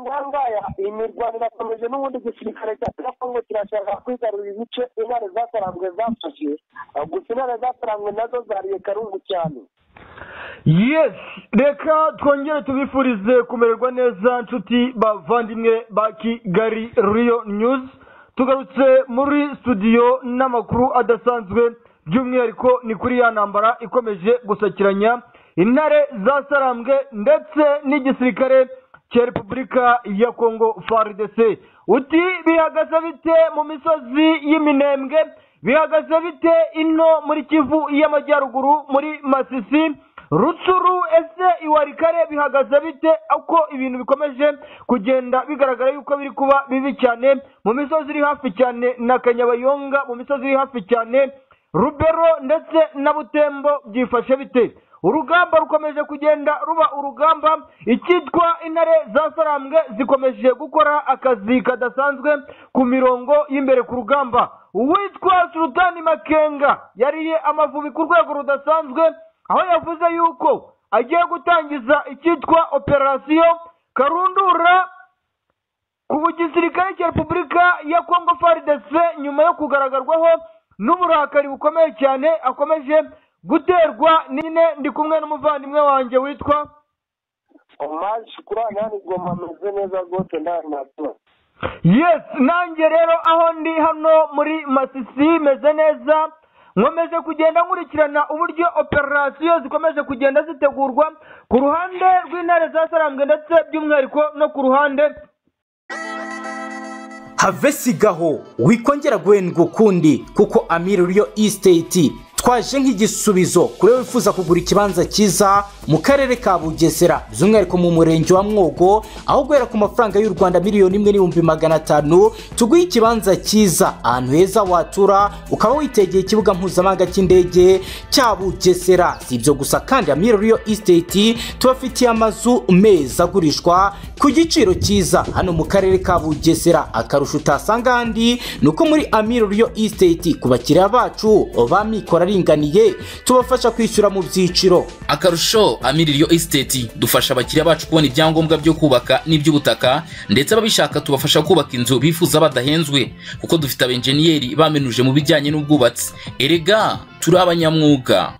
nkangaya imirwano irakomeje n'ubundi igisirikare cya kongo kirashaka kwigarurira ibice intare zasaranzwe zafashe gusa intare zasaranzwe nazo zariye karungu cyane yes reka twongere tubifurize kumererwa neza nshuti bavandimwe ba kigali riyo nyuzi tugarutse muri studio n'amakuru adasanzwe by'umwihariko ni kuri ya ntambara ikomeje gusakiranya intare zasarambwe ndetse n'igisirikare cya repubulika ya kongo faridese uti bihagaze bite mu misozi y'iminembwe bihagaze bite ino muri kivu y'amajyaruguru muri masisi rutsuru ese iwarikare bihagaze bite uko ibintu bikomeje kugenda bigaragara yuko biri kuba bibi cyane mu misozi iri hafi cyane na kanyabayonga mu misozi iri hafi cyane rubero ndetse na butembo byifashe bite urugamba rukomeje kugenda ruba urugamba icyitwa intare zasarambwe zikomeje gukora akazi kadasanzwe ku mirongo y'imbere ku rugamba uwitwa sultani makenga yariye amavubi ku rwego rudasanzwe aho yavuze yuko agiye gutangiza icyitwa operasiyo karundura ku gisirikare cya repubulika ya kongo faridese nyuma yo kugararwaho n'uburakari bukomeye cyane akomeje guterwa nyine ndi kumwe n'umuvandimwe wanjye witwa omaje kuri aha ni goma ameze neza rwose nta mpapuro yes nanjye rero aho ndi hano muri masisi meze neza nkomeje kugenda nkurikirana uburyo operasiyo zikomeje kugenda zitegurwa ku ruhande rw'intare zasarambwe ndetse by'umwihariko no ku ruhande have sigaho wikongera guhendwa ukundi kuko amiririyo isiteti twaje nk'igisubizo kuri wifuza kugura ikibanza cyiza mu karere ka bugesera by'umwihariko mu murenge wa mwogo aho guhera ku mafaranga y'u rwanda miliyoni imwe n'ibihumbi magana atanu tuguhe ikibanza cyiza ahantu heza watura ukaba witegeye ikibuga mpuzamahanga cy'indege cya bugesera si ibyo gusa kandi amiririyo isiteti tubafitiye amazu meza agurishwa ku giciro cyiza hano mu karere ka bugesera akarusho utasanga ahandi ni uko muri amiririyo isiteti ku bakiriya bacu ba mikoro aringaniye tubafasha kwishyura mu byiciro akarusho amiririyo esiteti dufasha abakiriya bacu kubona ibyangombwa byo kubaka n'iby'ubutaka ndetse ababishaka tubafasha kubaka inzu bifuza badahenzwe kuko dufite abenjeniyeri bamenuje mu bijyanye n'ubwubatsi erega turi abanyamwuga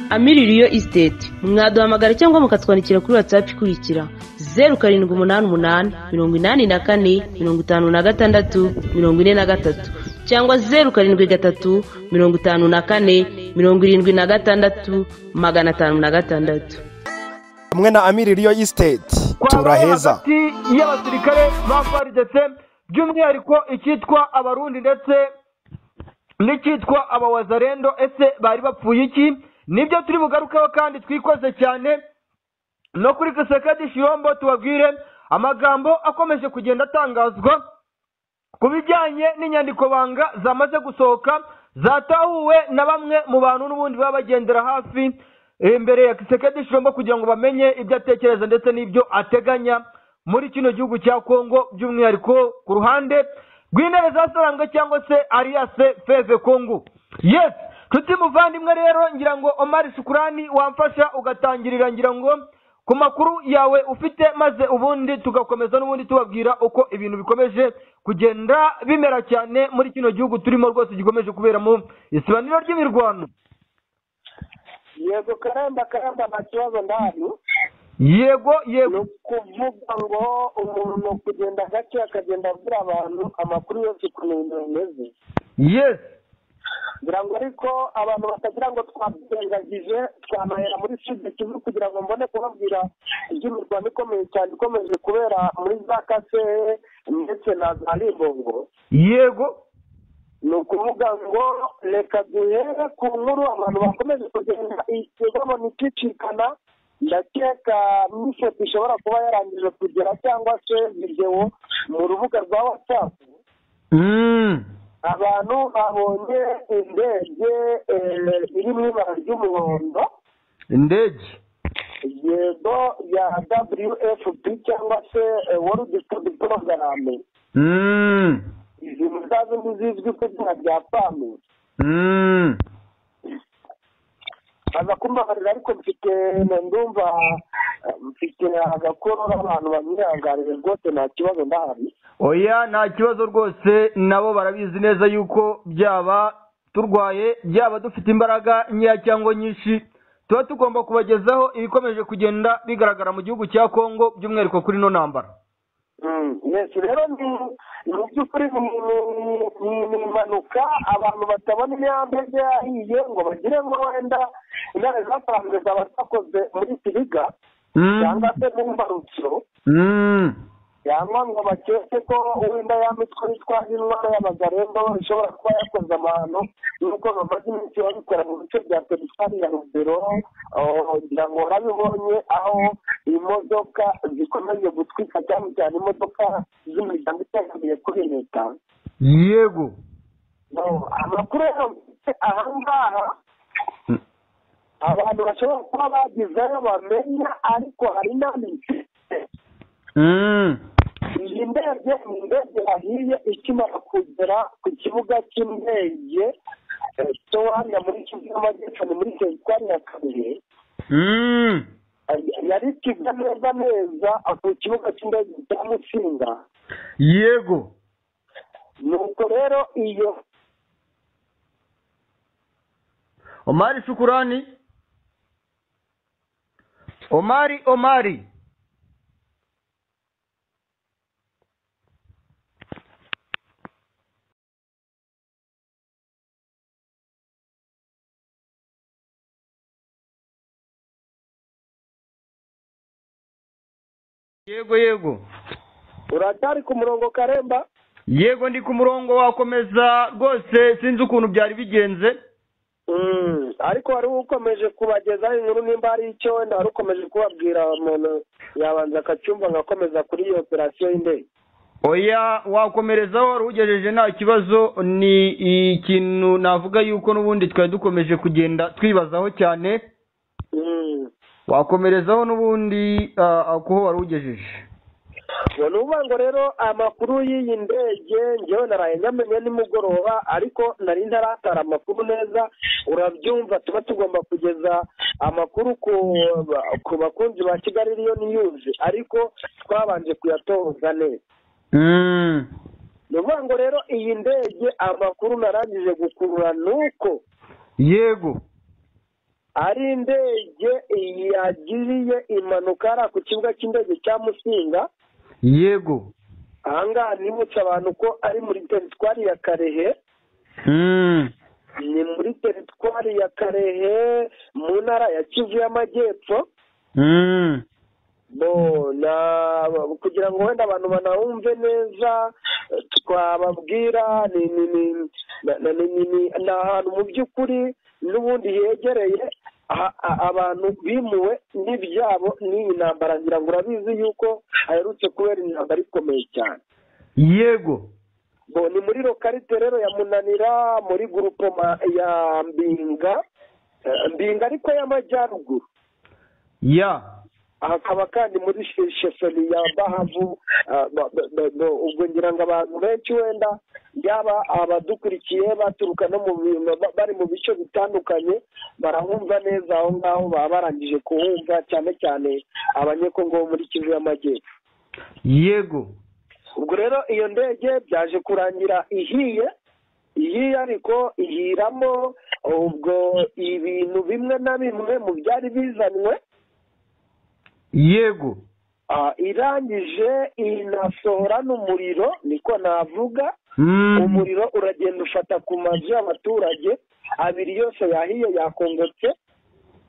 amiririyo esiteti mwaduhamagara cyangwa mukatwandikira kuri watsapu ikurikira zeru karindwi umunani umunani mirongo inani na kane mirongo itanu na gatandatu mirongo ine na gatatu cyangwa zeru karindwi gatatu mirongo itanu na kane mirongo irindwi na gatandatu magana atanu na gatandatu hamwe na amiririyo isiteti turaheza hagati y'abasirikare ba faridese by'umwihariko icyitwa abarundi ndetse n'icyitwa abawazarendo ese bari bapfuye iki nibyo turi bugarukeho kandi twikoze cyane no kuri kisekedi shiyombo tubabwire amagambo akomeje kugenda atangazwa ku bijyanye n'inyandikobanga zamaze gusohoka zatahuwe na bamwe mu bantu n'ubundi baba bagendera hafi imbere ya kisekedi shirombo kugira ngo bamenye ibyo atekereza ndetse n'ibyo ateganya muri kino gihugu cya kongo by'umwihariko ku ruhande rw'intebe zasarambwe cyangwa se ariyase feve kongo yes nshuti muvandimwe rero ngira ngo omari shukurani wamfasha ugatangirira ngira ngo ku makuru yawe ufite maze ubundi tugakomeza n'ubundi tubabwira uko ibintu bikomeje kugenda bimera cyane muri kino gihugu turimo rwose gikomeje kuberamo isibaniro ry'imirwano yego karemba karemba nta kibazo ndahari yego ni yego ukuvuga ngo umuntu kugenda gake akagenda abwira abantu amakuru yose ukuntu ibintu bimeze yesi ngira ngo ariko abantu batagira ngo twabyirengagije twanahera muri sida kivu kugira ngo mbone kubabwira iby'imirwano ikomeye cyane ikomeje kubera muri za kasehe ndetse na za ribongo yego ni ukuvuga ngo reka duhere ku nkuru abantu bakomeje kugenda ikigamo ntikicikana ndakeka n'ifoto ishobora kuba yarangije kugera cyangwa se videwo mu rubuga rwa watsapu Mm. abantu babonye indege eh, iri mu ibara ry'umuhondo indege yego ya wfp cyangwa se eh, world food program Mm. izi mbwa zindi zizwi ku izina rya pamu Mm. baza kumbabarira ariko mfite ndumva mfite agakoro n'abantu bamwihangarira rwose nta kibazo ndahari oya nta kibazo rwose nabo barabizi neza yuko byaba turwaye byaba dufite imbaraga nkeya cyangwa nyinshi tuba tugomba kubagezaho ibikomeje kugenda bigaragara mu gihugu cya kongo by'umwihariko kuri ino ntambara Mm, yesu rero ni mu by'ukuri ni ni- ni impanuka abantu batabona imihanda yagiye yahiye ngo bagire ngo wenda intare zatanzwe zaba zakoze muri siriga cyangwa se mu mbarutso cyangwa ngo bakeke ko wenda ya mitwe yitwa indwara y'amagarembo ishobora kuba yakoze abantu n'uko bamaze iminsi babikora mu bice bya teritwari ya rugero oh, ngira ngo warabibonye aho imodoka zikomeje gutwika cyane cyane imodoka z'imiryango itegamiye kuri leta yego No, amakuru rero mfite aha ngaha abantu bashobora kuba bagizeyo bamenya ariko hari n'andi mfite iyi ndege ni indege yahiye ikimara kugera ku kibuga cy'indege eh, cyo hano muri kivu y'amajyepfo ni muri teritwari ya kabuye Eh, yari ikiza neza neza ku kibuga cy'indege cya musinga yego nuko rero iyo omari shukurani omari omari yego yego uratari ku murongo karemba yego ndi ku murongo wakomeza rwose sinzi ukuntu byari bigenze Mm, ariko wari ukomeje kubagezaho inkuru nimba hari icyo wenda wari ukomeje kubabwira umuntu yabanza akacyumva agakomeza kuri iyo operasiyo y'indege oya wakomerezaho wari ugejeje nta kibazo ni ikintu navuga yuko n'ubundi twari dukomeje kugenda twibazaho cyane Mm. wakomerezaho n'ubundi ah, kuho wari ugejeje ngo ni ukuvuga ngo rero amakuru y'iyi ndege ngewe naraye nyamenye nimugoroba ariko nari ntaratara amakuru neza urabyumva tuba tugomba kugeza amakuru ku ku bakunzi ba kigali riyo niyuzi ariko twabanje kuyatoza neza Mm. ni ukuvuga ngo rero iyi ndege amakuru narangije gukurura ni uko yego ari indege yagiriye impanuka hariya ku kibuga cy'indege cya musinga yego ahangaha nibutsa abantu ko ari muri teritwari ya karehe Mm. ni muri teritwari ya karehe mu ntara ya kivu y'amajyepfo Mm. bo na kugira ngo wenda abantu banawumve neza twababwira ni ni ni na- na- ni ni- ni- ni ahantu mu by'ukuri n'ubundi hegereye a- a- abantu bimuwe n'ibyabo n'iyi ntambara ngira ngo urabizi yuko haherutse kubera intambara ikomeye cyane yego bo ni muri lokarite rero ya munanira muri gurupoma ya mbinga eh, mbinga ariko y'amajyaruguru ya hakaba kandi muri shesoni ya bahavu ah, ba- ba- ba- ba- ubwo ngira ngo abantu benshi wenda yaba abadukurikiye baturuka no mu bi- ba- bari mu bice bitandukanye barahumva neza aho ngaho baba barangije kuhumva cyane cyane abanyekongo bo muri kivu y'amajyepfo yego ubwo rero iyo ndege byaje kurangira ihiye ihiye ariko ihiramo ubwo ibintu bimwe na bimwe mu byari bizanywe yego Ah, irangije inasohora n'umuriro niko navuga Mm. umuriro uragenda ufata ku mazu y'abaturage abiri yose yahiye yakongotse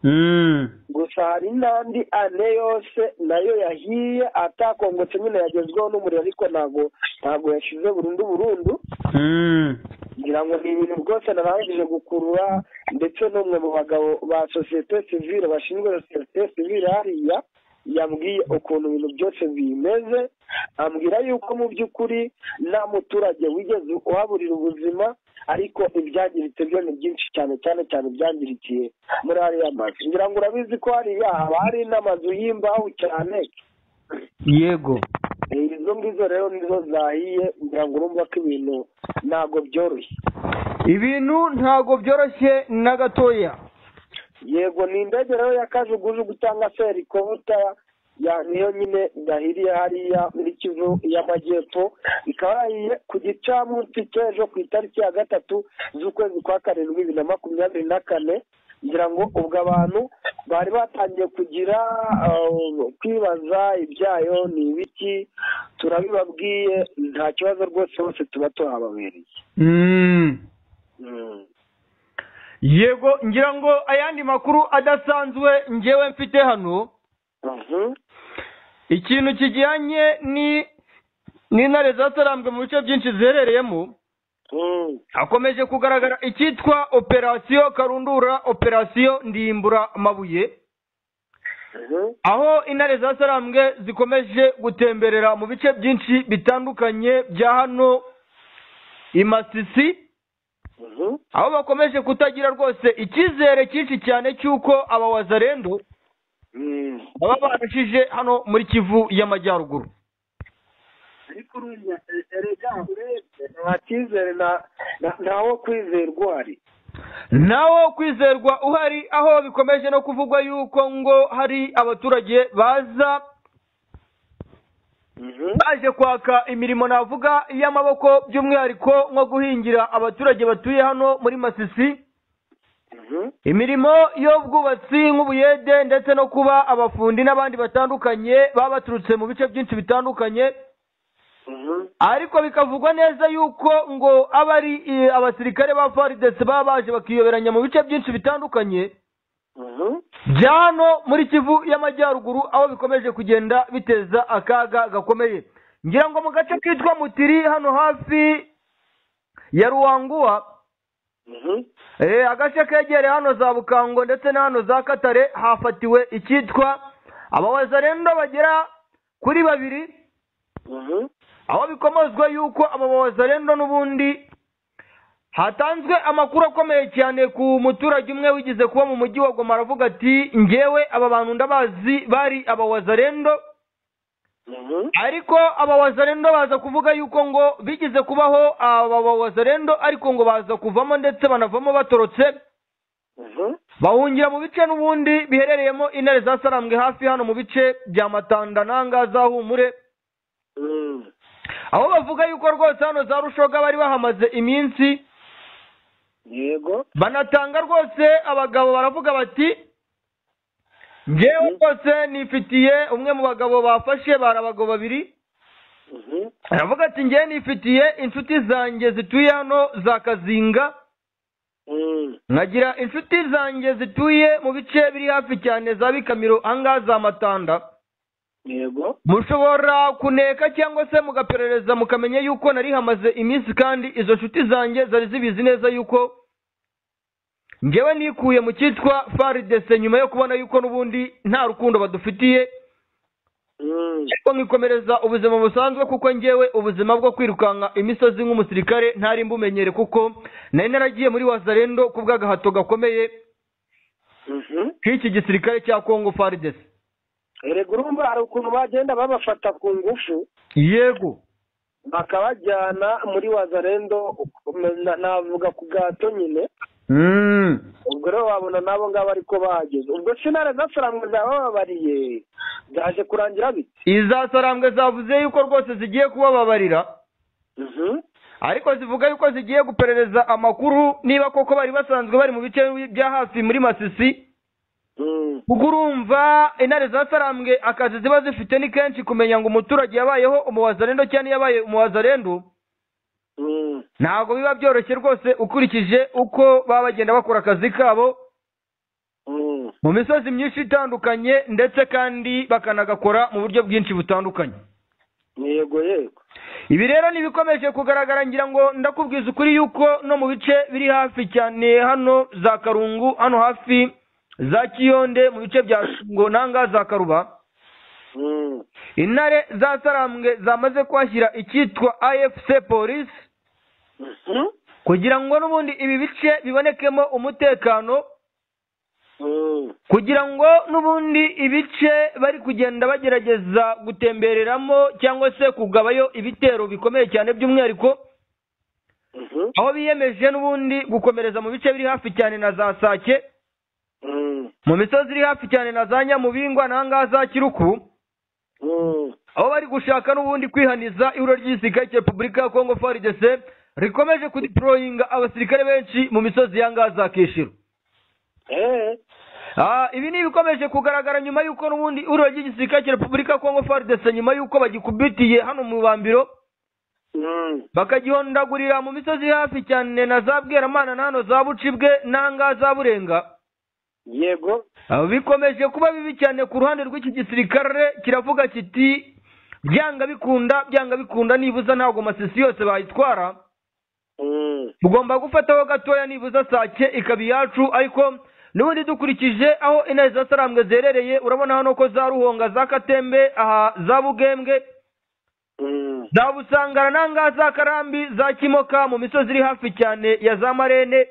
Mm. gusa hari n'andi ane yose nayo yahiye atakongotse nyine yagezweho n'umuriro ariko ntago ntago yashize burundu burundu Mm. ngira ngo ni ibintu rwose narangije gukurura ndetse n'umwe mu bagabo ba sosiyete sivire bashinzwe sosiyete sivire hariya yambwiye ukuntu ibintu byose bimeze ambwira yuko mu by'ukuri nta muturage wigeze uhaburira ubuzima ariko ibyangiritse byo ni byinshi cyane cyane cyane ibyangirikiye muri hariya mazu ngira ngo urabizi ko hariya haba hari n'amazu y'imbaho cyane yego Eh, izo ngizo rero nizo zahiye ngira ngo urumva ko ibintu ntabwo byoroshye ibintu ntago byoroshye na gatoya yego ni indege rero ya kajugujugu cyangwa se helikopta ya niyo nyine yahiriye hariya muri kivu y'amajyepfo ikaba yarahiye ku gicamunsi cy'ejo ku itariki ya gatatu z'ukwezi kwa karindwi bibiri na makumyabiri na kane kugira ngo ubwo abantu bari batangiye kugira uh, kwibaza ibyayo ni ibiki turabibabwiye nta kibazo rwose bose tuba tuhababereye Mm. Mm. yego ngira ngo ayandi makuru adasanzwe ngewe mfite hano Mhm. ikintu kijyanye ni n'intare zasarambwe mu bice byinshi ziherereyemo Mm. hakomeje kugaragara icyitwa operasiyo karundura operasiyo ndimbura amabuye Mhm. aho intare zasarambwe zikomeje gutemberera mu bice byinshi bitandukanye bya hano i masisi Mhm. aho bakomeje kutagira rwose icyizere cyinshi cyane cy'uko aba wazarendo Mm. baba barashije hano muri kivu y'amajyaruguru ariko urumva erega urebye nta cyizere na- na- ntawo kwizerwa uhari nawo kwizerwa uhari aho bikomeje no kuvugwa yuko ngo hari abaturage baza Mhm. baje kwaka imirimo navuga y'amaboko by'umwihariko nko guhingira abaturage batuye hano muri masisi Mhm. imirimo y'ubwubatsi nk'ubuyede ndetse no kuba abafundi n'abandi batandukanye baba baturutse mu bice byinshi bitandukanye Mhm. ariko bikavugwa neza yuko ngo aba ari eh, abasirikare ba faridesi baba baje bakiyoberanya mu bice byinshi bitandukanye Mhm. bya hano muri kivu y'amajyaruguru aho bikomeje kugenda biteza akaga gakomeye ngira ngo mu gace kitwa mutiri hano hafi ya ruwanguwa Mhm. eh, agace kegereye hano za bukango ndetse na hano za katare hafatiwe icyitwa abawazarendo bagera kuri babiri Mhm. aho bikomozwa yuko abawazarendo n'ubundi hatanzwe amakuru akomeye cyane ku muturage umwe wigeze kuba mu mujyi wa goma aravuga ati ngewe aba bantu ndabazi bari abawazarendo Mhm. ariko abawazarendo baza kuvuga yuko ngo bigeze kubaho abawazarendo ariko ngo baza kuvamo ndetse banavamo batorotse Mhm. bahungira mu bice n'ubundi biherereyemo intare zasarambwe hafi hano mu bice bya matanda nanga za humure Mm. aho bavuga yuko rwose hano za rushoga bari bahamaze iminsi yego banatanga rwose abagabo baravuga bati ngewe rwose nifitiye umwe mu bagabo bafashe bari abagabo babiri Mhm. aravuga ati ngewe nifitiye inshuti zanjye zituye hano za kazinga Mm. nkagira inshuti zanjye zituye mu bice biri hafi cyane za bikamiro ahangaha za matanda yego mushobora kuneka cyangwa se mugaperereza mukamenya yuko nari hamaze iminsi kandi izo nshuti zanjye zari zibizi neza yuko ngewe nikuye mu cyitwa faridese nyuma yo kubona yuko n'ubundi nta rukundo badufitiye Mm. ariko nkikomereza ubuzima busanzwe kuko ngewe ubuzima bwo kwirukanka imisozi nk'umusirikare ntari mbumenyere kuko nari naragiye muri wazarendo ku bw'agahato gakomeye Mhm. nk'iki gisirikare cya kongo faridese erega urumva hari ukuntu bagenda babafata ku ngufu yego bakabajyana muri wazarendo na- navuga ku gato nyine mm. ubwo rero wabona n'abo ngabo ariko bahageze ubwo sinare zasaramwe zabababariye byaje kurangira bite izasarambwe zavuze yuko rwose zigiye kubababarira Mhm. ariko zivuga yuko zigiye guperereza amakuru niba koko bari basanzwe bari mu bice bya hafi muri masisi Mm. kuko urumva intare zasarambwe akazi ziba zifite ni kenshi kumenya ngo umuturage yabayeho umuwazarendo cyangwa yabaye umuwazarendo Mm. ntabwo biba byoroshye rwose ukurikije uko baba bagenda bakora akazi kabo Mm. mu misozi myinshi itandukanye ndetse kandi bakanagakora mu buryo bwinshi butandukanye yego yego ibi rero ntibikomeje kugaragara ngira ngo ndakubwiza ukuri yuko no mu bice biri hafi cyane hano za karungu hano hafi za kiyonde mu bice bya ngo nanga za karuba Mm. intare zasarambwe zamaze kuhashyira icyitwa afc polisi Mhm. kugira ngo n'ubundi ibi bice bibonekemo umutekano Mm. kugira ngo n'ubundi ibice bari kugenda bagerageza gutembereramo cyangwa se kugabayo ibitero bikomeye cyane by'umwihariko Mhm. aho biyemeje n'ubundi gukomereza mu bice biri hafi cyane na za sake Mm. mu misozi iri hafi cyane na za nyamubingwa n'ahangaha za kiruku aho bari gushaka n'ubundi kwihaniza ihuriro ry'igisirikare cya repubulika ya kongo frdc rikomeje kudiporoyinga abasirikare benshi mu misozi ya ngaza kishiro eee Ah, ibi ni ibikomeje kugaragara nyuma y'uko n'ubundi ihuriro ry'igisirikare cya repubulika ya kongo frdc nyuma y'uko bagikubitiye hano mu bambiro bakagihondagurira mu misozi hafi cyane na za bweramana na hano za bucibwe nanga za burenga yego Aba bikomeje kuba bibi cyane ku ruhande rw'iki gisirikare kiravuga kiti byanga bikunda byanga bikunda nibuza ntabwo amasisi yose bayitwara mugomba gufataho gatoya nibuza sake ikaba iyacu ariko n'ubundi dukurikije aho intare za sarambwe ziherereye urabona hano ko za ruhonga za katembe aha za bugembwe za busangara nanga za karambi za kimoka mu misozi iri hafi cyane ya za marene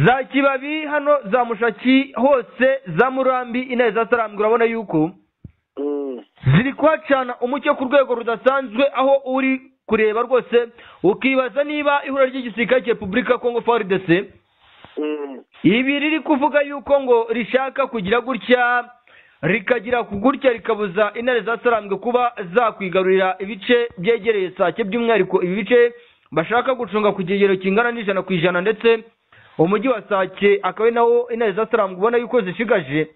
za kibabi hano za mushaki hose za murambi intare za sarambwe urabona yuko ziri kuhacana umucyo ku rwego rudasanzwe aho uri kureba rwose ukibaza niba ihuriro ry'igisirikare cya repubulika ya kongo frdc ibi riri kuvuga yuko ngo rishaka kugira gutya rikagira ku gutya rikabuza intare za sarambwe kuba zakwigarurira ibice byegereye sake by'umwihariko ibi bice bashaka gucunga ku kigero kingana n'ijana ku ijana ndetse umujyi wa sake akaba ari nawo intare za sarambwe ubona yuko zishigaje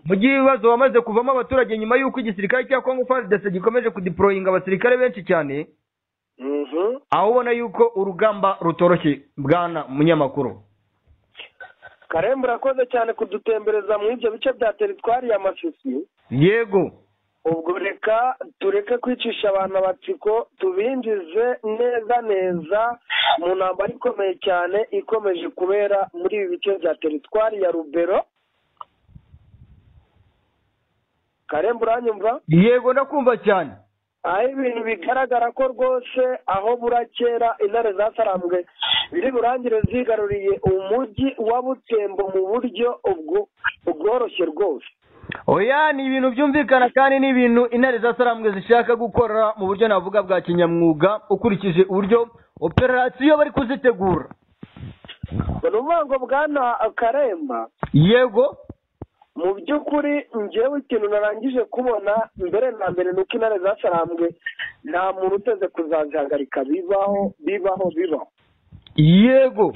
mu gihe ibibazo wamaze kuvamo abaturage nyuma y'uko igisirikare cya kongo fardese gikomeje kudiporoyinga abasirikare benshi cyane aho ubona yuko urugamba rutoroshye bwana munyamakuru karembo urakoze cyane kudutembereza mu ibyo bice bya teritwari ya masisi yego ubwo reka tureke kwicisha abantu amatsiko tubinjize neza neza mu ntambara ikomeye cyane ikomeje kubera muri ibi bice bya teritwari ya rubero karembo uranyumva yego ndakumva cyane aho ibintu bigaragara ko rwose aho burakera intare zasarambwe biri burangire zigaruriye umujyi wa butembo mu buryo ubwo- bworoshye rwose oya ni ibintu byumvikana kandi ni ibintu intare za sarambwe zishaka gukora mu buryo navuga bwa kinyamwuga ukurikije uburyo operasiyo bari kuzitegura ni ukuvuga ngo bwana karemba yego mu by'ukuri ngewe ikintu narangije kubona mbere na mbere ni uko intare zasarambwe nta muntu uteze kuzazihagarika bibaho bibaho bibaho yego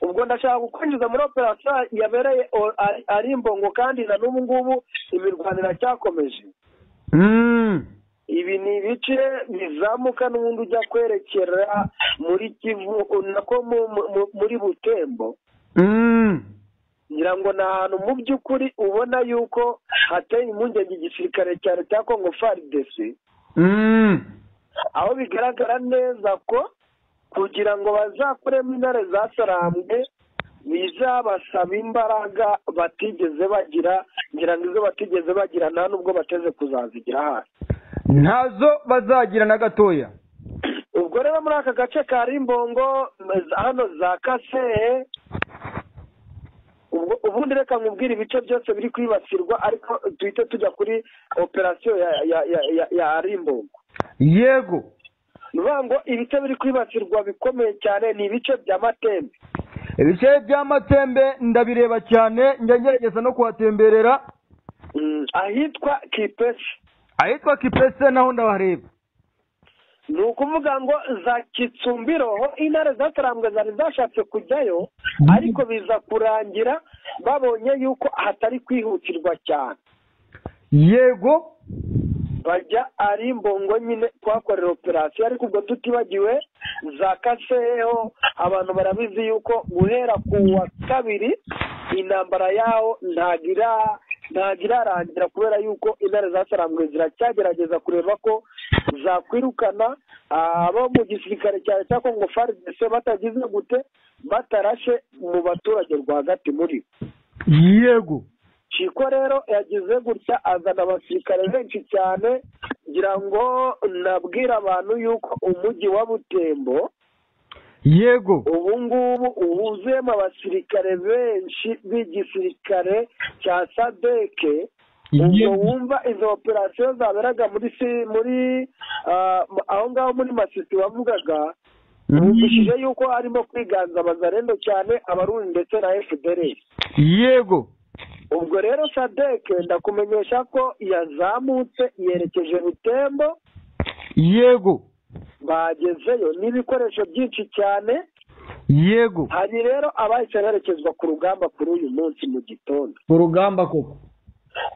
ubwo ndashaka kukwinjiza muri operasiyo yabereye o- ari- ari imbongo kandi na n'ubu ngubu imirwano iracyakomeje Mm. ibi ni ibice bizamuka n'ubundi ujya kwerekera muri kivu nako mu- mu- mu- muri butembo Mm. ngira ngo ni ahantu mu by'ukuri ubona yuko hateye impungenge igisirikare cya leta ya kongo faridesi Mm. aho bigaragara neza ko kugira ngo bazakuremo intare zasarambwe bizabasaba imbaraga batigeze bagira ngira ngo izo batigeze bagira nta n'ubwo bateze kuzazigira hasi ntazo bazagira na gatoya ubwo rero muri aka gace ka rimbongo hano za kasehe ubwo ubundi reka nkubwire ibice byose biri kwibasirwa ariko duhite tujya kuri operasiyo ya ya ya ya, ya rimbongo yego ni ukuvuga ngo ibice biri kwibasirwa bikomeye cyane ni ibice bya matembe ibice by'amatembe ndabireba cyane njya ngerageza no kuhatemberera Mm, ahitwa kipesi ahitwa kipese naho ndabareba ni ukuvuga ngo za Kitsumbiro intare zatarambwe zari zashatse kujyayo ariko biza kurangira babonye yuko hatari kwihutirwa cyane yego bajya ari imbongo nyine kuhakorera operasiyo ariko ubwo tutibagiwe za kaseho abantu barabizi yuko guhera ku wa kabiri intambara yaho ntagira ntabwo irarangira kubera yuko intare zasarambwe ziracyagerageza kureba ko zakwirukana abo mu gisirikare cya leta ya kongo faridese batagize gute batarashe mu baturage rwagati muri bo yego Chiko rero yagize gutya azana abasirikare benshi cyane ngira ngo nabwira abantu yuko umujyi wa butembo yego ubu ngubu wuzuyemo abasirikare benshi b'igisirikare cya sadeke ubwo Yego. wumva izo operasiyo zaberaga muri si- muri ah, aho ngaho muri masisi wavugaga bumvishije yuko harimo kwiganza abazarendo cyane abarundi ndetse na fdr yego ubwo rero sadeke ndakumenyesha ko yazamutse yerekeje butembo yego bagezeyo n'ibikoresho byinshi cyane yego hari rero abahise berekezwa ku rugamba kuri uyu munsi mu gitondo urugamba koko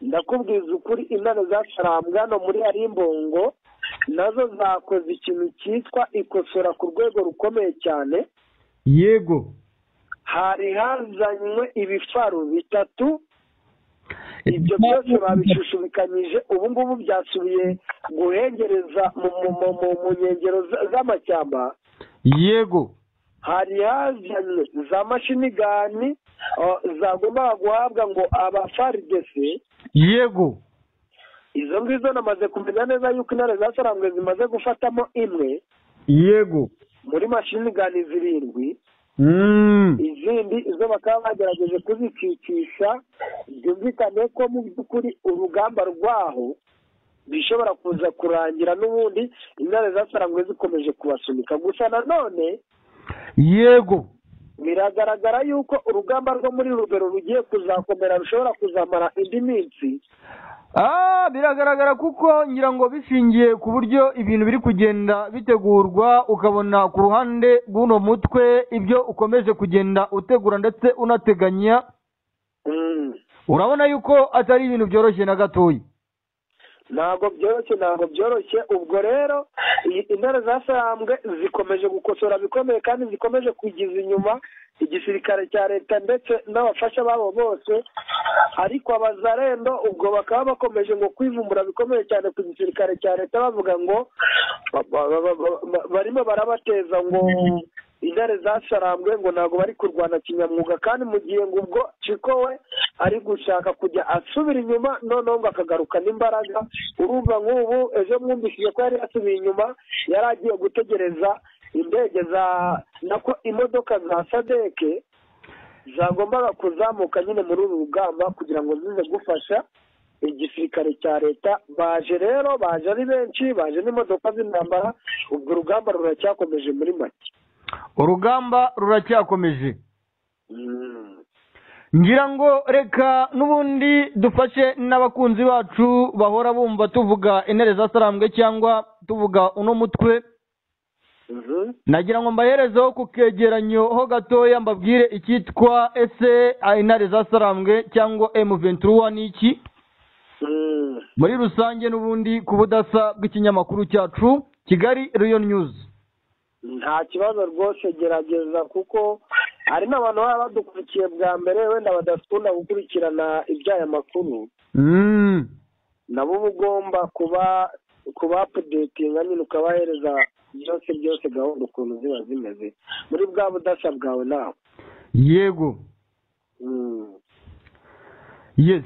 ndakubwiza ukuri intare za hano muri arimbongo nazo zakoze ikintu cyitwa ikosora ku rwego rukomeye cyane yego hari hazanywe ibifaru bitatu ibyo byose babishushubikanyije ubu ngubu byasubiye guhengereza mu mu- mu- mu- mu nkengero za- z'amashyamba yego hari hazanywe za mashinigani oh, zagombaga guhabwa ngo abafaridesi yego izo ngizo namaze kumenya neza yuko intare za sarambwe zimaze gufatamo imwe yego muri mashinigani zirindwi Mm. izindi zo bakaba bagerageje kuzikicisha byumvikane ko mu by'ukuri urugamba rwaho bishobora kuza kurangira n'ubundi intare zasarangwe zikomeje kubasunika gusa nanone yego biragaragara yuko urugamba rwo muri rubero rugiye kuzakomera rushobora kuzamara indi minsi Ah, biragaragara kuko ngira ngo bishingiye ku buryo ibintu biri kugenda bitegurwa ukabona ku ruhande rw'uno mutwe ibyo ukomeje kugenda utegura ndetse unateganya Mm. urabona yuko atari ibintu byoroshye na gatoya ntabwo byoroshye ntabwo byoroshye ubwo rero i- intare zasambwe zikomeje gukosora bikomeye kandi zikomeje kugiza inyuma igisirikare cya leta ndetse n'abafasha babo bose ariko abazarendo ubwo bakaba bakomeje ngo kwivumbura bikomeye cyane ku gisirikare cya leta bavuga ngo ba- ba- ba- ba- ba- barimo barabateza ngo intare zasarambwe ngo ntabwo bari kurwana kinyamwuga kandi mu gihe ngo ubwo ciko we ari gushaka kujya asubira inyuma noneho ngo akagarukana imbaraga urumva nk'ubu ejo mwumvishije ko yari yasubiye inyuma yari agiye gutegereza indege za nako imodoka za sadeke zagombaga kuzamuka nyine muri uru rugamba kugira ngo zize gufasha igisirikare cya leta baje rero baje ari benshi baje n'imodoka z'intambara ubwo urugamba ruracyakomeje muri make urugamba ruracyakomeje Mm. ngira ngo reka n'ubundi dufashe n'abakunzi bacu bahora bumva tuvuga intare zasarambwe cyangwa tuvuga uno mutwe Mhm. nagira ngo mbaherezeho ku kegeranyo ho gatoya mbabwire icyitwa ese intare zasarambwe cyangwa M23 ni iki Mm. muri rusange n'ubundi ku budasa bw'ikinyamakuru cyacu Kigali Lion News nta kibazo rwose gerageza kuko hari n'abantu baba badukurikiye bwa mbere wenda badakunda gukurikirana iby'aya makuru mm. nabo uba ugomba kuba kuba apudetinga nyine ukabahereza byose byose gahunda ukuntu ziba zimeze muri bwa budasa bwawe nawe yego Mm. yes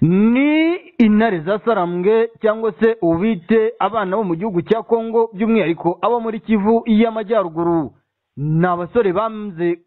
ni intare zasarambwe cyangwa se ubite abana bo mu gihugu cya Kongo by'umwihariko abo muri Kivu y'amajyaruguru ni abasore bamze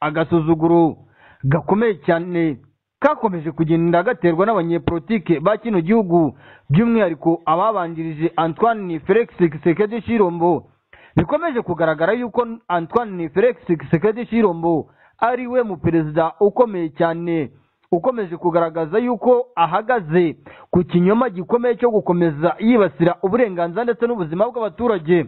agasuzuguro gakomeye cyane kakomeje kugenda gaterwa n'abanyepolitike ba kino gihugu by'umwihariko ababanjirije Antoine Felix Tshisekedi Chirombo bikomeje kugaragara yuko Antoine Felix Tshisekedi Chirombo ari we mu perezida ukomeye cyane ukomeje kugaragaza yuko ahagaze ku kinyoma gikomeye cyo gukomeza yibasira uburenganzira ndetse n'ubuzima bw'abaturage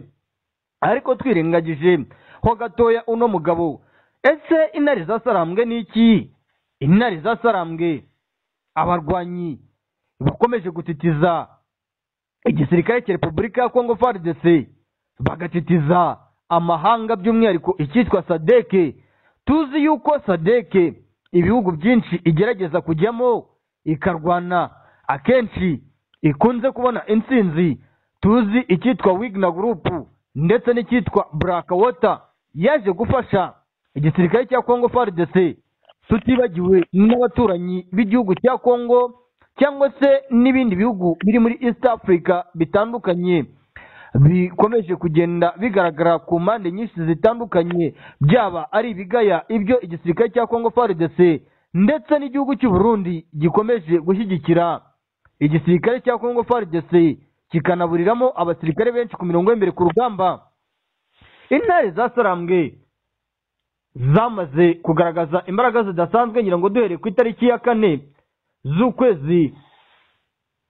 ariko twirengagije ho gatoya uno mugabo ese intare zasarambwe ni iki intare zasarambwe abarwanyi bakomeje gutitiza igisirikare cya repubulika ya kongo fardc bagatitiza amahanga by'umwihariko icyitwa sadeke tuzi yuko sadeke ibihugu byinshi igerageza kujyamo ikarwana akenshi ikunze kubona intsinzi tuzi icyitwa wigna gurupu ndetse n'icyitwa black water yaje gufasha igisirikare cya kongo fardc tutibagiwe n'abaturanyi b'igihugu cya kongo cyangwa se n'ibindi bihugu biri muri east africa bitandukanye bikomeje kugenda bigaragara ku mpande nyinshi zitandukanye byaba ari ibigaya ibyo igisirikare cya kongo fardc ndetse n'igihugu cy'u Burundi gikomeje gushyigikira igisirikare cya Congo FARDC kikanaburiramo abasirikare benshi ku mirongo y'imbere ku rugamba intare zasarambwe zamaze kugaragaza imbaraga zidasanzwe ngira ngo duhereye ku itariki ya kane z'ukwezi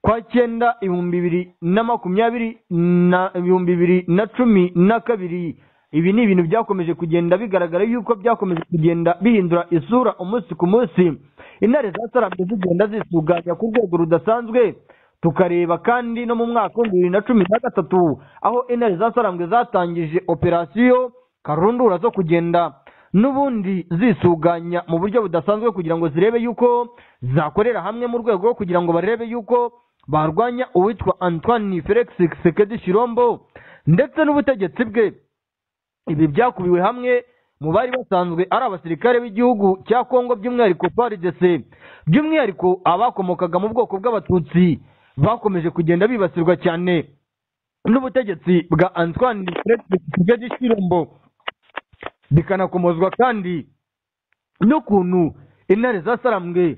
kwa cyenda ibihumbi bibiri na makumyabiri na ibihumbi bibiri na cumi na kabiri ibi ni ibintu byakomeje kugenda bigaragara yuko byakomeje kugenda bihindura isura umunsi ku munsi intare zatarambye zigenda zisuganya ku rwego rudasanzwe tukareba kandi no mu mwaka w'ibihumbi bibiri na cumi na gatatu aho intare zatarambwe zatangije operasiyo karundura zo kugenda n'ubundi zisuganya mu buryo budasanzwe kugira ngo zirebe yuko zakorera hamwe mu rwego rwo kugira ngo barebe yuko barwanya uwitwa antoine felix sekedi shirombo ndetse n'ubutegetsi bwe ibi byakubiwe hamwe mu bari basanzwe ari abasirikare b'igihugu cya kongo by'umwihariko prdc by'umwihariko abakomokaga mu bwoko bw'abatutsi bakomeje kugenda bibasirwa cyane n'ubutegetsi bwa antoine felix sekedi shirombo bikanakomozwa kandi n'ukuntu intare zasarambwe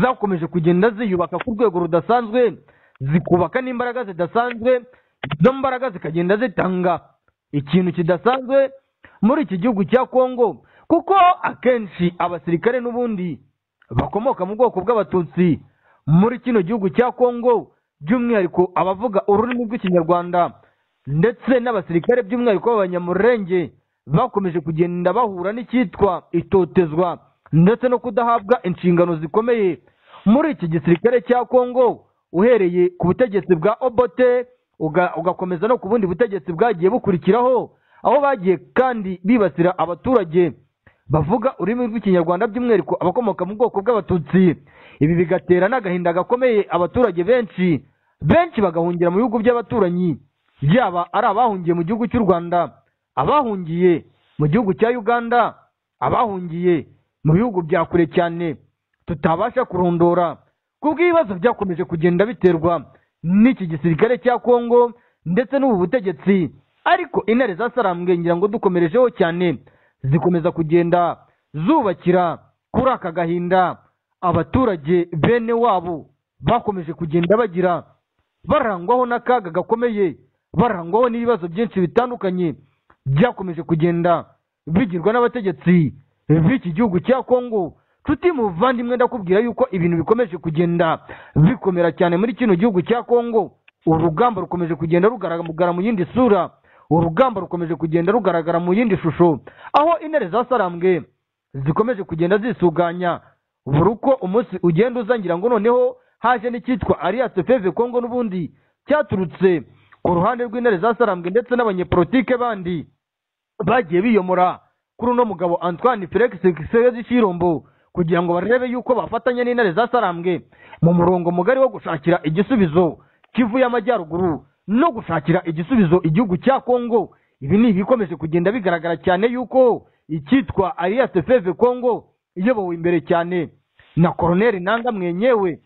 zakomeje kugenda ziyubaka ku rwego rudasanzwe zikubaka n'imbaraga zidasanzwe izo mbaraga zikagenda zitanga ikintu kidasanzwe muri iki gihugu cya kongo kuko akenshi abasirikare n'ubundi bakomoka mu bwoko bw'abatutsi muri kino gihugu cya kongo by'umwihariko abavuga ururimi rw'ikinyarwanda ndetse n'abasirikare by'umwihariko b'abanyamurenge bakomeje kugenda bahura n'icyitwa itotezwa ndetse no kudahabwa inshingano zikomeye muri iki gisirikare cya kongo uhereye ku butegetsi bwa obote uga- ugakomeza no ku bundi butegetsi bwagiye bukurikiraho aho bagiye kandi bibasira abaturage bavuga ururimi rw'ikinyarwanda by'umwihariko abakomoka mu bwoko bw'abatutsi ibi bigatera n'agahinda gakomeye abaturage benshi benshi bagahungira mu bihugu by'abaturanyi yaba ari abahungiye mu gihugu cy'u rwanda abahungiye mu gihugu cya uganda abahungiye mu bihugu bya kure cyane tutabasha kurondora kubwo ibibazo byakomeje kugenda biterwa n'iki gisirikare cya kongo ndetse n'ubu butegetsi ariko intare zasarambwe ngira ngo dukomerejeho cyane zikomeza kugenda zubakira kuri aka gahinda abaturage bene wabo bakomeje kugenda bagira barangwaho n'akaga gakomeye barangwaho n'ibibazo byinshi bitandukanye byakomeje kugenda bigirwa n'abategetsi b'iki gihugu cya kongo nshuti muvandimwe ndakubwira yuko ibintu bikomeje kugenda bikomera cyane muri kino gihugu cya kongo urugamba rukomeje kugenda rugaragara mu yindi sura urugamba rukomeje kugenda rugaragara mu yindi shusho aho intare zasarambwe zikomeje kugenda zisuganya buri uko umunsi ugenda uza ngira ngo noneho haje n'icyitwa alliance feve kongo n'ubundi cyaturutse ku ruhande rw'intare zasarambwe ndetse n'abanyepolitike bandi bagiye biyomora kuri uno mugabo antoine felix sekezi shirombo kugira ngo barebe yuko bafatanya n'intare zasarambwe mu murongo mugari wo gushakira igisubizo kivu y'amajyaruguru no gushakira igisubizo igihugu cya kongo ibi ni ibikomeje kugenda bigaragara cyane yuko icyitwa alliance feve kongo iyobowe imbere cyane na koroneri nanga mwenyewe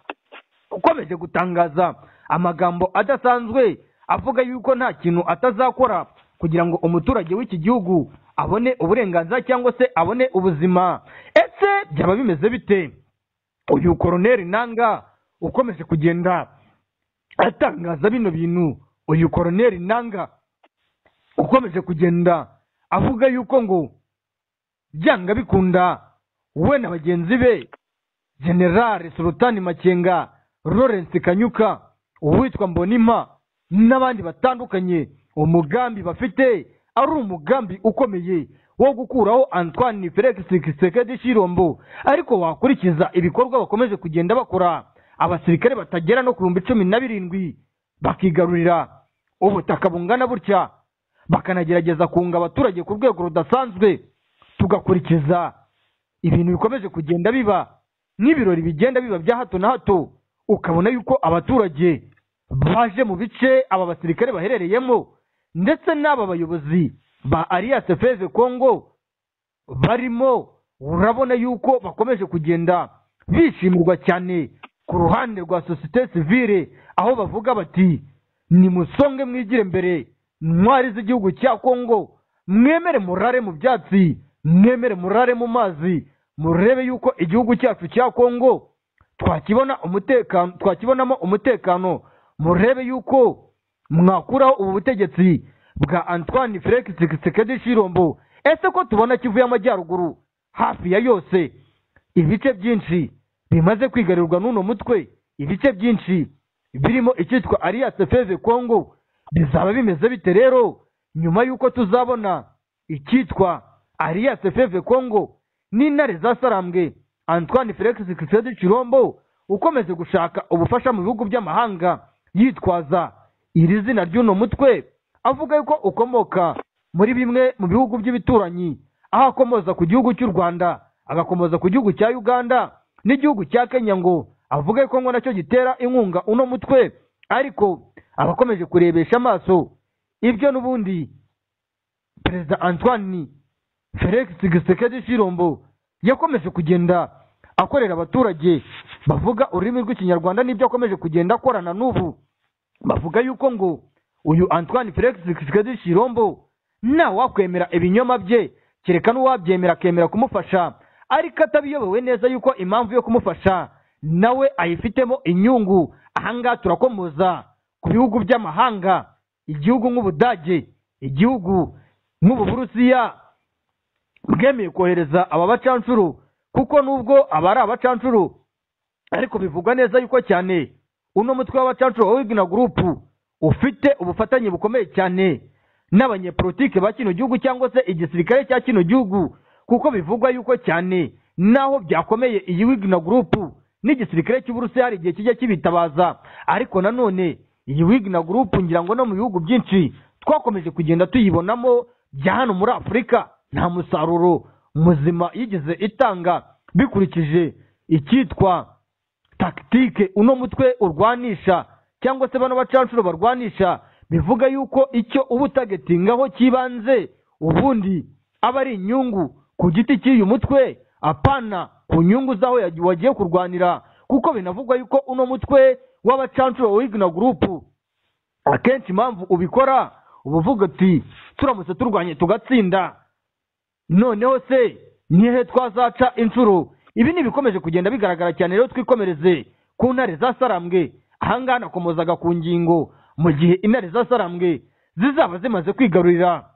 ukomeje gutangaza amagambo adasanzwe avuga yuko nta kintu atazakora kugira ngo umuturage w'iki gihugu abone uburenganzira cyangwa se abone ubuzima ese byaba bimeze bite uyu koroneri nanga ukomeje kugenda atangaza bino bintu uyu koroneri nanga ukomeje kugenda avuga yuko ngo byanga bikunda we na bagenzi be generale sultani makenga lawrence kanyuka uwitwa mbonima n'abandi batandukanye umugambi bafite ari umugambi ukomeye wo gukuraho antoine felix kisekedi shirombo ariko wakurikiza ibikorwa bakomeje kugenda bakora abasirikare batagera no ku bihumbi cumi na birindwi bakigarurira ubutaka bungana butya bakanagerageza kunga abaturage ku rwego rudasanzwe tugakurikiza ibintu bikomeje kugenda biba n'ibirori bigenda biba bya hato na hato ukabona yuko abaturage baje mu bice aba basirikare baherereyemo ndetse n'aba bayobozi ba alliance feve congo barimo urabona yuko bakomeje kugenda bishimirwa cyane ku ruhande rwa sosiyete sivile aho bavuga bati nimusonge mwigire mbere ntwari z'igihugu cya kongo mwemere murare mu byatsi mwemere murare mu mazi murebe yuko igihugu cyacu cya kongo twakibona umutekano twakibonamo umutekano murebe yuko mwakuraho ubu butegetsi bwa antoine felix tshisekedi shirombo ese ko tubona kivu y'amajyaruguru hafi ya yose ibice byinshi bimaze kwigarirwa n'uno mutwe ibice byinshi birimo icyitwa alliance feve congo bizaba bimeze bite rero nyuma y'uko tuzabona icyitwa alliance feve congo n'intare za sarambwe antoine felix kisedi cirombo ukomeze gushaka ubufasha mu bihugu by'amahanga yitwaza iri zina ry'uno mutwe avuga yuko ukomoka muri bimwe mu bihugu by'ibituranyi aho akomoza ku gihugu cy'u rwanda agakomoza ku gihugu cya uganda n'igihugu cya kenya ngo avuga yuko ngo nacyo gitera inkunga uno mutwe ariko abakomeje kurebesha amaso ibyo n'ubundi perezida antoine felix gisekedi shirombo yakomeje kugenda akorera abaturage bavuga ururimi rw'ikinyarwanda n'ibyo akomeje kugenda akorana n'ubu bavuga yuko ngo uyu antoine felix gisekedi shirombo ntawe wakwemera ibinyoma bye kereka n'uwabyemera akemera kumufasha ariko atabiyobewe neza yuko impamvu yo kumufasha nawe ayifitemo inyungu ahangaha turakomoza ku bihugu by'amahanga igihugu nk'ubudage igihugu nk'ububurusiya bwemeye kohereza aba bacancuro kuko nubwo aba ari abacancuro ariko bivugwa neza yuko cyane uno mutwe w'abacancuro wa wigina gurupu ufite ubufatanye bukomeye cyane n'abanyepolitike ba kino gihugu cyangwa se igisirikare cya kino gihugu kuko bivugwa yuko cyane naho byakomeye iyi wigina gurupu n'igisirikare cy'uburusiya hari igihe kijya kibitabaza ariko nanone iyi wigina gurupu ngira ngo no mu bihugu byinshi twakomeje kugenda tuyibonamo bya hano muri afurika nta musaruro muzima yigeze itanga bikurikije icyitwa takitike uno mutwe urwanisha cyangwa se bano bacancuro barwanisha bivuga yuko icyo uba utagetingaho cy'ibanze ubundi aba ari inyungu ku giti cy'uyu mutwe apana ku nyungu z'aho yagi- wagiye kurwanira kuko binavugwa yuko uno mutwe w'abacancuro wa wigina gurupu akenshi impamvu ubikora uba uvuga uti turamutse turwanye tugatsinda noneho se nihehe twazaca inshuro ibi ni ibikomeje kugenda bigaragara cyane rero twikomereze ku ntare za sarambwe ahangaha nakomozaga ku ngingo mu gihe intare za sarambwe zizaba zimaze kwigarurira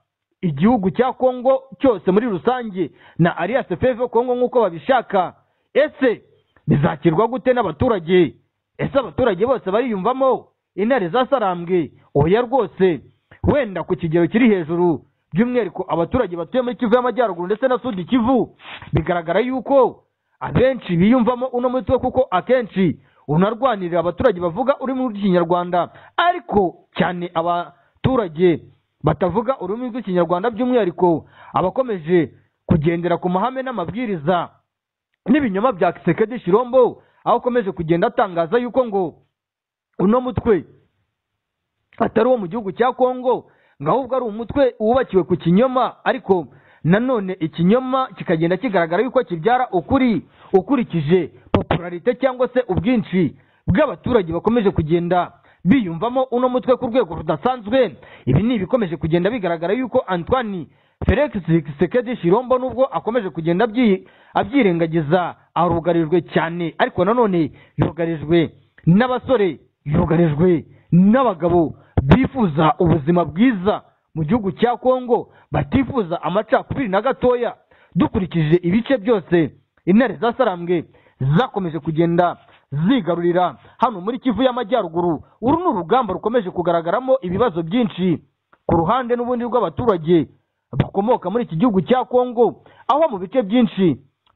igihugu cya kongo cyose muri rusange na alliance feve kongo nk'uko babishaka ese bizakirwa gute n'abaturage ese abaturage bose bariyumvamo intare za sarambwe oya rwose wenda ku kigero kiri hejuru by'umwihariko abaturage batuye muri kivu y'amajyaruguru ndetse na sudi kivu bigaragara yuko abenshi biyumvamo uno mutwe kuko akenshi unarwanirira abaturage bavuga ururimi rw'ikinyarwanda ariko cyane abaturage batavuga ururimi rw'ikinyarwanda by'umwihariko abakomeje kugendera ku mahame n'amabwiriza n'ibinyoma bya kisekedi shirombo aho akomeje kugenda atangaza yuko ngo uno mutwe atari uwo mu gihugu cya kongo ngo ahubwo ari umutwe wubakiwe ku kinyoma ariko nanone ikinyoma kikagenda kigaragara yuko kibyara ukuri ukurikije popularite cyangwa se ubwinshi bw'abaturage bakomeje kugenda biyumvamo uno mutwe ku rwego rudasanzwe ibi ni ibikomeje kugenda bigaragara yuko antoine felix sekedi shirombo nubwo akomeje kugenda abyi- abyirengagiza arugarijwe cyane ariko nanone yugarijwe n'abasore yugarijwe n'abagabo bifuza ubuzima bwiza mu gihugu cya kongo batifuza amacakubiri na gatoya dukurikije ibice byose intare za sarambwe zakomeje kugenda zigarurira hano muri kivu y'amajyaruguru uru ni urugamba rukomeje kugaragaramo ibibazo byinshi ku ruhande n'ubundi rw'abaturage bakomoka muri iki gihugu cya kongo aho mu bice byinshi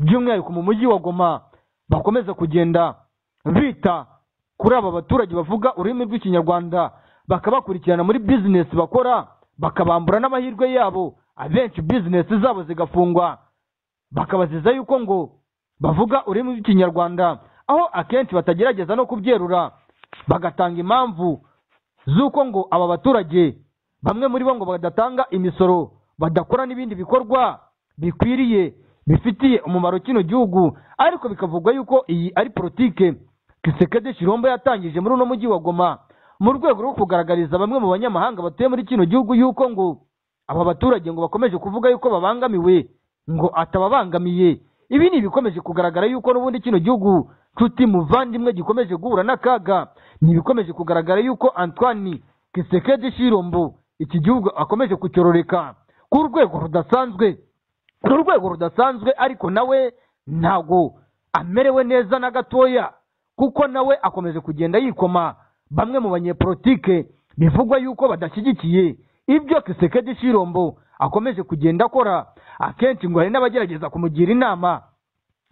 by'umwihariko mu mujyi wa goma bakomeza kugenda bita kuri aba baturage bavuga ururimi rw'ikinyarwanda bakabakurikirana muri bizinesi bakora bakabambura n'amahirwe yabo abenshi bizinesi zabo zigafungwa bakabaziza yuko ngo bavuga ururimi rw'ikinyarwanda aho akenshi batagerageza no kubyerura bagatanga impamvu z'uko ngo aba baturage bamwe muri bo ngo badatanga imisoro badakora n'ibindi bikorwa bikwiriye bifitiye umumaro kino gihugu ariko bikavugwa yuko iyi ari politike kisekedi shirombo yatangije muri uno mujyi wa goma mu rwego rwo kugaragariza bamwe mu banyamahanga batuye muri kino gihugu yuko ngo aba baturage ngo bakomeje kuvuga yuko babangamiwe ngo atababangamiye ibi ni ibikomeje kugaragara yuko n'ubundi kino gihugu nshuti muvandimwe gikomeje guhura n'akaga ni ibikomeje kugaragara yuko antoine kisekedi shirombo iki gihugu akomeje kucyororeka ku rwego rudasanzwe ku rwego rudasanzwe ariko nawe ntabwo amerewe neza na gatoya kuko nawe akomeje kugenda yikoma bamwe mu banyepolitike bivugwa yuko badashyigikiye ibyo kisekedi shirombo akomeje kugenda akora akenshi ngo hari n'abagerageza kumugira inama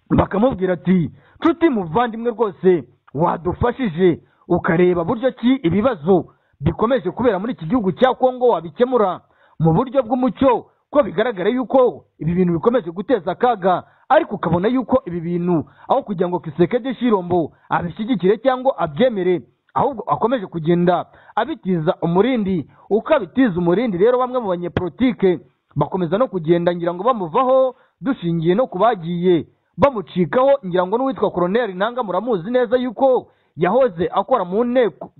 bakamubwira ati nshuti muvandimwe rwose wadufashije ukareba buryo ki ibibazo bikomeje kubera muri iki gihugu cya kongo wabikemura mu buryo bw'umucyo ko bigaragara yuko ibi bintu bikomeje guteza akaga ariko ukabona yuko ibi bintu aho kugira ngo kisekede shirombo abishyigikire cyangwa abyemere ahubwo akomeje kugenda abitiza umurindi uko abitiza umurindi rero bamwe mu banyepolitike bakomeza no kugenda ngira ngo bamuvaho dushingiye no ku bagiye bamucikaho ngira ngo n'uwitwa koroneri nanga muramuzi neza yuko yahoze akora mu nteko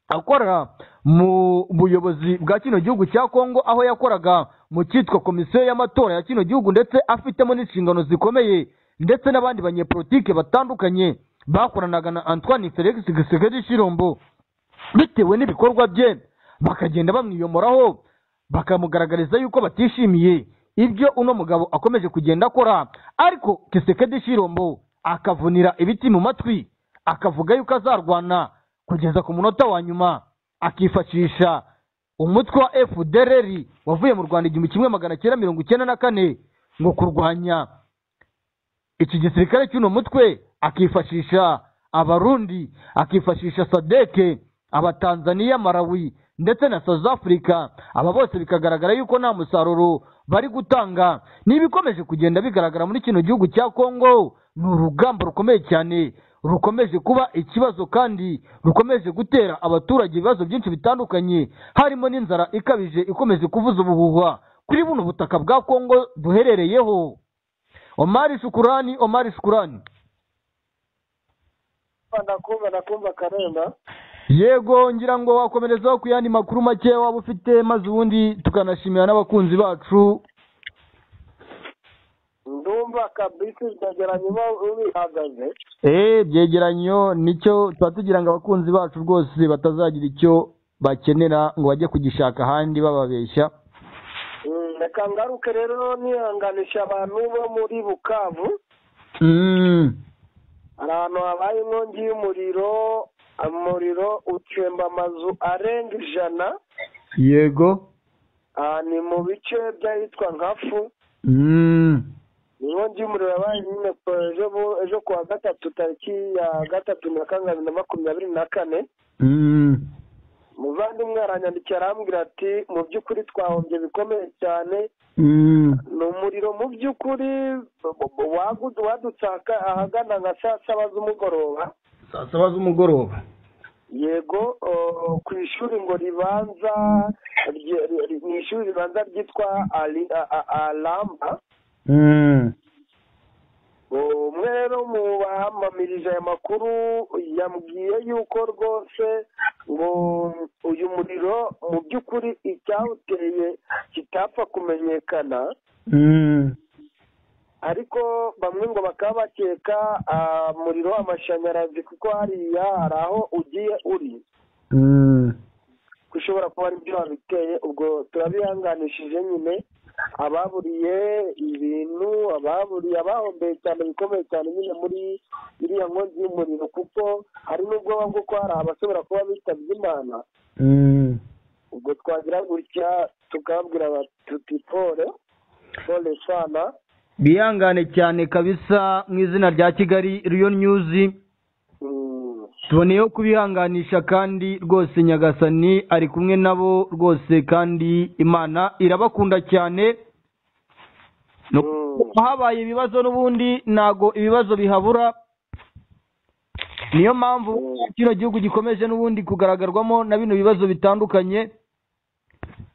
akora mu buyobozi bwa kino gihugu cya kongo aho yakoraga mu cyitwa komisiyo y'amatora ya kino gihugu ndetse afitemo n'inshingano zikomeye ndetse n'abandi banyepolitike batandukanye bakoranaga na antoine felix gisekedi shirombo bitewe n'ibikorwa bye bakagenda bamwiyomoraho bakamugaragariza yuko batishimiye ibyo uno mugabo akomeje kugenda akora ariko kisekedi shirombo akavunira ibiti mu matwi akavuga yuko azarwana kugeza ku munota wa nyuma akifashisha umutwe wa fdrr wavuye mu rwanda igihumbi kimwe magana cyenda mirongo icyenda na kane ngo kurwanya iki gisirikare cy'uno mutwe akifashisha abarundi akifashisha sadeke abatanzaniya marawi ndetse na south africa aba bose bikagaragara yuko nta musaruro bari gutanga n'ibikomeje kugenda bigaragara muri kino gihugu cya kongo ni urugamba rukomeye cyane rukomeje kuba ikibazo kandi rukomeje gutera abaturage ibibazo byinshi bitandukanye harimo n'inzara ikabije ikomeje kuvuza ubuhuha kuri buno butaka bwa kongo duherereyeho omari shukurani omari shukurani nakumva nakumva karenda yego ngira ngo wakomerezaho ku yandi makuru make waba ufite maze ubundi tukanashimira n'abakunzi bacu ndumva kabisi byegeranye uba ubihagaze eee byegeranyo nicyo tuba tugira ngo abakunzi bacu rwose batazagira icyo bakenera ngo bajye kugishaka ahandi bababeshya reka ngaruke rero nihanganisha abantu bo muri bukavu hari ahantu habaye inkongi y'umuriro umuriro ucemba amazu arenga ijana yego aha ni mu bice by'ahitwa nka fu inkongi y'umuriro yabaye nyine ejo bu- ejo kuwa gatatu tariki ya gatatu na kane bibiri na makumyabiri na kane umuvandimwe aranyandikiye arambwira ati mu by'ukuri twahombye bikomeye cyane ni umuriro mu by'ukuri wagu- wadutsaka ahagana nka saa saba z'umugoroba saa saba z'umugoroba yego o, ku ishuri ngo ribanza rye- ri- ri- ni ishuri ribanza ryitwa Ali- a- a- alamba O, umwe rero mu bamamirije aya makuru yambwiye yuko rwose ngo uyu muriro mu by'ukuri icyawuteye kitapfa kumenyekana ariko bamwe ngo bakaba bakeka ah, umuriro w'amashanyarazi kuko hariya hari aho ugiye uri ushobora kuba ari byo babiteye ubwo turabihanganishije nyine ababuriye ibintu ababuriye abahombeye cyane bikomeye cyane nyine muri iriya nkongi y'umuriro kuko hari n'ubwoba bw'uko hari abashobora kuba bitabye imana ubwo twagira gutya tukababwira batutipore pole fana bihangane cyane kabisa mu izina rya kigali riyo nyuzi Mm. tuboneyeho kubihanganisha kandi rwose nyagasani ari kumwe nabo rwose kandi imana irabakunda cyane No- Mm. habaye ibibazo n'ubundi ntago ibibazo bihabura niyo mpamvu kino gihugu gikomeje n'ubundi kugaragarwamo na bino bibazo bitandukanye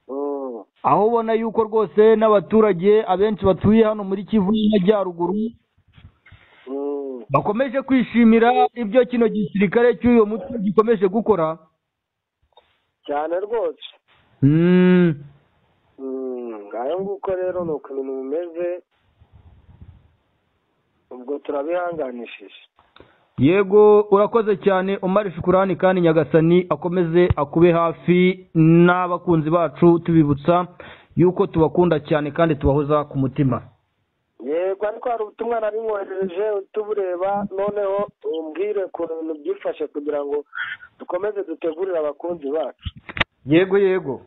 Mm. aho ubona yuko rwose n'abaturage abenshi batuye hano muri kivu n'amajyaruguru Mm. bakomeje kwishimira ibyo kino gisirikare cy'uyu mutwe gikomeje gukora cyane rwose Mm. Mm, ngayo nguko rero ni uko ibintu bimeze ubwo turabihanganishije yego urakoze cyane umari shukurani kandi nyagasani akomeze akube hafi n'abakunzi bacu tubibutsa yuko tubakunda cyane kandi tubahoza ku mutima yego ariko hari ubutumwa nari nkohereje tubureba noneho umbwire ku bintu byifashe kugira ngo dukomeze dutegurire abakunzi bacu yego yego